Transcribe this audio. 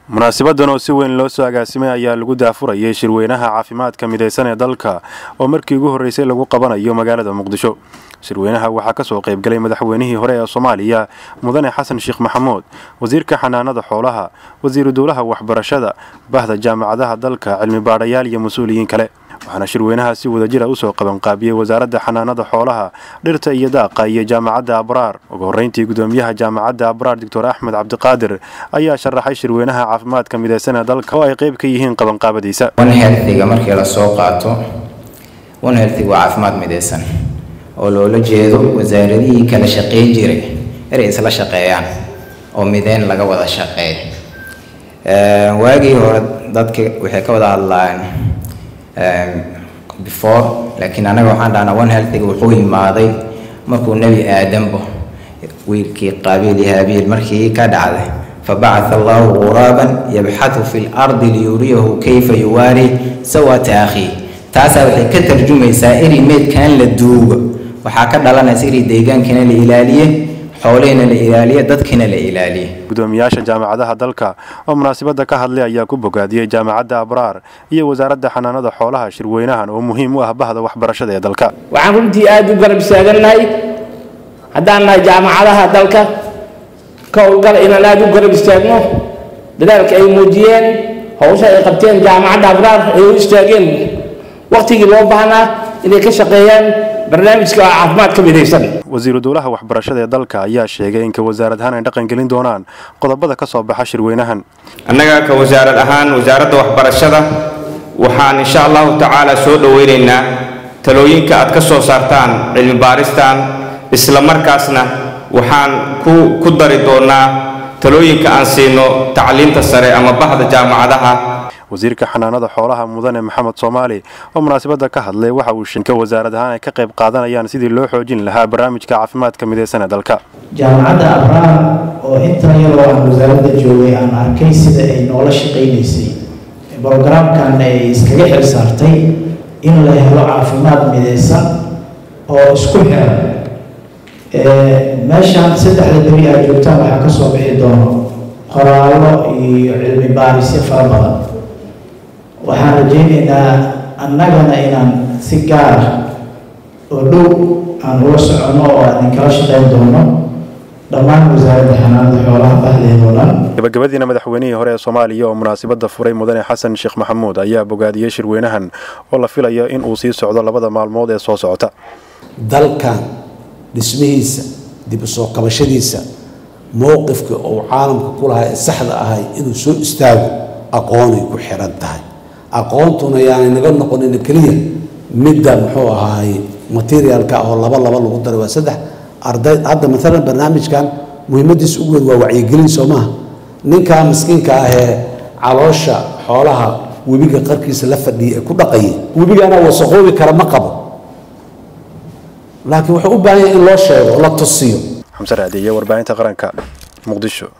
munaasibadan oo si weyn loo soo agaasimay ayaa lagu daafurayay shirweynaha caafimaadka midaysan ee dalka oo markii ugu horreysay lagu qabanayo magaalada muqdisho shirweynaha waxaa kasoo qaybgalay madaxweynihii hore ee soomaaliya mudane xasan sheekh maxamuud wasiirka xanaanada xoolaha wasiiru dowlaha waxbarashada bahda jaamacadaha dalka cilmi baadhayaal iyo mas-uuliyiin kale waxaana shirweynaha si wadajira usoo qabanqaabiyey wasaaradda xanaanada xoolaha dhirta iyo daaqa iyo jaamacadda abraar ugu horreyntii gudoomiyaha jaamacadda abraar doctor axmed cabdiqaadir ayaa sharaxay shirweynaha caafimaadka midaysan ee dalka oo ay qayb ka yihiin qabanqaabadiisa onhelthiga markii lasoo qaato onhelthig waa caafimaad midaysan oo loola jeedo wasaaradihii kala shaqeyn jiray inay isla shaqeeyaan oo mideyn laga wada shaqeey waagii hore dadka waxay ka wada hadlaan before laakiin anaga waxaan dhahnaa one healthiga wuxuu yimaaday markuu nebi aadambo wiilkii qaabiil iyo haabiil markii ka dhacday fabacatha allahu ghuraaban yabxathu fi lardi liyuriyahu kayfa yuwaari sawata akhiih taasaa waxay ka tarjumaysaa inay meydkan la duugo waxaa ka dhalanaysa inay deegaankiina la ilaaliye xoolihina la ilaaliye dadkiina la ilaaliye gudoomiyaasha jaamacadaha dalka oo munaasabadda ka hadlay ayaa ku bogaadiyey jaamacadda abraar iyo wasaaradda xanaanada xoolaha shirweynahan oo muhiim u ah bahda waxbarashada ee dalka waxaan runtii aada u garab istaagannahay haddaan nahay jaamacadaha dalka ka howlgala inaan aada u garab istaagno dadaalka ay muujiyeen howsha ay qabteen jaamacadda abraar ay u istaageen waktigii loo baahnaa inay ka shaqeeyaan barnaamijka caafimaadka midaysan wasiiru dowlaha waxbarashada ee dalka ayaa sheegay in ka wasaarad ahaan ay dhaqangelin doonaan qodobada ka soo baxa shirweynahan annaga ka wasaarad ahaan wasaaradda waxbarashada waxaan insha allahu tacaala soo dhoweynaynaa talooyinka aad ka soo saartaan cilmi baaristan isla markaasna waxaan ku dari doonaa talooyinka aan siino tacliinta sare ama bahda jaamacadaha wasiirka xanaanada xoolaha mudane maxamed soomaali oo munaasabadda ka hadlay waxa uu shinka wasaarad ahaan ay ka qayb qaadanayaan sidii loo xoojin lahaa barnaamijka caafimaadka midaysan ee dalka jaamacadda abraar oo intan yaroo aan wasaaradda joogay aan arkay sida ay noola shaqaynaysay brogaraamkan ay iskaga xil saartay in la helo caafimaad midaysan oo isku xiran meeshaan saddexda beri aad joogtaan waxaa kasoo bixi doono qoraallo iyo cilmi baarisyo fara badan waxaan rajaynaynaa annagana inaan si gaara oo dhow aan ula soconno oo aan idinkala shaqayn doono dhammaan wasaaradda xanaanada xoolaha bahdeedoo dhan gabagabadiina madaxweynihii hore ee soomaaliya oo munaasabadda furay mudane xasan sheekh maxamuud ayaa bogaadiyey shirweynahan oo la filayo in uu sii socdo labada maalmood ee soo socota dalkan dhismihiisa dib u soo kabashadiisa mowqifka uu caalamka ku lahaa ee saxda ahay inuu soo istaago aqoonay ku xiran tahay aqoontuna yaanay naga noqonin keliya midda muxuu ahaay materialka oo laba laba lagu daray waa saddex arday hadda maalan barnaamijkan muhiimadiisa ugu weyn waa wacyigelin soo maaha ninkaa miskiinka ah ee caloosha xoolaha webiga qarkiisa la fadhiyay ee ku dhaqayay webigana wasaqoobi kara ma qabo laakiin wuxuu u baahan yahay in loo sheego la tusiyo xamse raadiye warbaahinta qaranka muqdisho